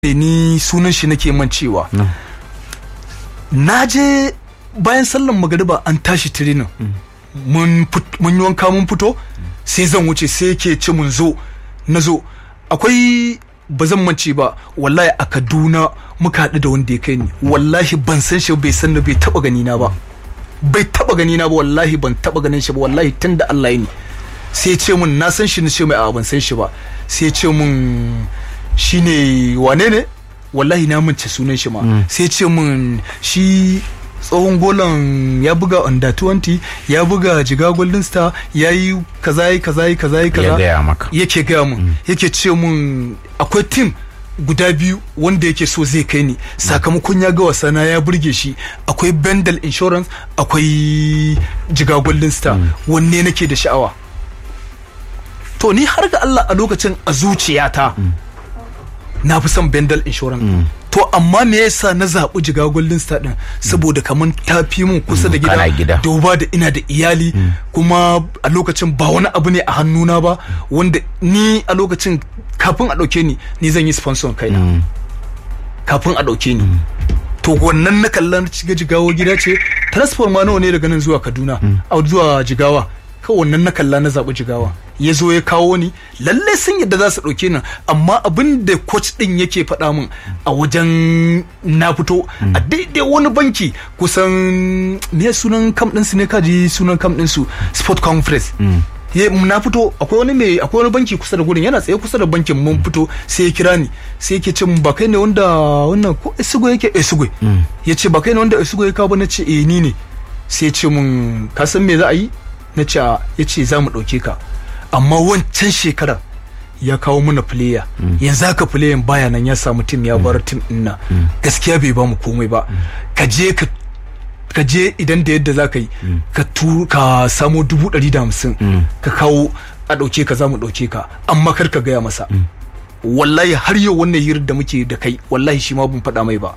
ni sunan shi nake mancewa na je bayan sallan magariba an tashi tirinin mun yi wanka mun fito sai zan wuce sai yake ce mun zo na zo akwai ba zan mance ba wallahi a kaduna muka haɗu da wanda ya kai ni wallahi ban san shi bai san da bai taba gani na ba bai taba gani na ba wallahi ban taba ganin shi ba wallahi tun da Allah ya ni sai ce mun na san shi na ce mai a ban san shi ba sai ce mun shine wane ne wallahi na mance sunan shi ma sai ce mun shi tsohon golan ya buga under 20 ya buga jiga golden star ya yi kaza yi kaza yi kaza yi kaza ya gaya maka yake gaya mun yake ce mun akwai tim guda biyu wanda yake so zai kai ni sakamakon ya ga wasana ya burge shi akwai bendel insurance akwai jiga golden star wanne nake da sha'awa to ni har ga Allah a lokacin a zuciyata na fi son bendel insurance to amma me yasa na zaɓi jiga golden star din saboda kamar ta fi mun kusa da kana gida gida. duba da ina da iyali kuma a lokacin ba wani abu ne a hannuna ba wanda ni a lokacin kafin a ɗauke ni ni zan yi sponsor kaina kafin a ɗauke ni to wannan na kalla na shiga jigawa gida ce transport ma nawa ne daga nan zuwa kaduna a zuwa jigawa kawai wannan na kalla na zaɓi jigawa ya zo ya kawo ni lalle sun yadda za su ɗauke ni amma abin da coach ɗin yake faɗa min a wajen na fito a daidai wani banki kusan me sunan kam ɗinsu ne kaji sunan kam ɗinsu sport conference ya na fito akwai wani mai akwai wani banki kusa da gurin yana tsaye kusa da bankin mun fito sai ya kira ni sai yake ce mun ba kai ne wanda wannan ko esugo yake esugo ya ce ba kai ne wanda esugo ya kawo ba na ce eh ni ne sai ya ce mun ka san me za a yi na ce a ya ce za mu ɗauke ka amma wancan shekarar ya kawo mana player yanzu haka player baya nan ya samu tim ya bar tim din nan gaskiya bai ba mu komai ba ka je ka ka je idan da yadda za ka yi ka tu ka samo dubu ɗari da hamsin ka kawo a ɗauke ka za mu ɗauke ka amma kar ka gaya masa wallahi har yau wannan hirar da muke da kai wallahi shi ma ban faɗa mai ba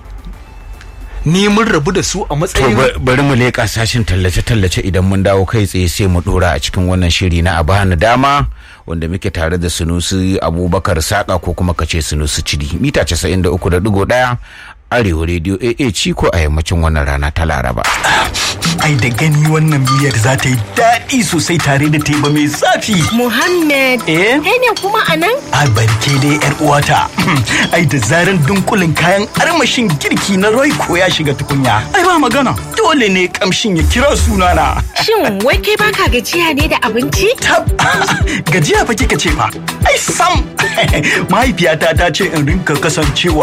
ni mun rabu da su a To matsayin ba- bari mu leƙa sashin tallace-tallace idan mun dawo kai tsaye sai mu dora a cikin wannan shiri na abana dama wanda muke tare da sunusi abubakar saka ko kuma kace sunusi cidi mita 93.1 arewa rediyo aa ciko a yammacin wannan rana ta laraba Ai da gani wannan miyar za ta yi daɗi sosai tare da teba mai zafi. Muhammad, Eh? kai ne kuma a nan? A barke dai yar uwata. Ai da zaran dunkulin kayan armashin girki na Royco ya shiga tukunya. Ai ba magana. Dole ne kamshin ya kira sunana. Shin wai kai baka gajiya ne da abinci? Tab gajiya fa kika ce fa. Ai sam. Mahaifiyata ta ce in rinka kasancewa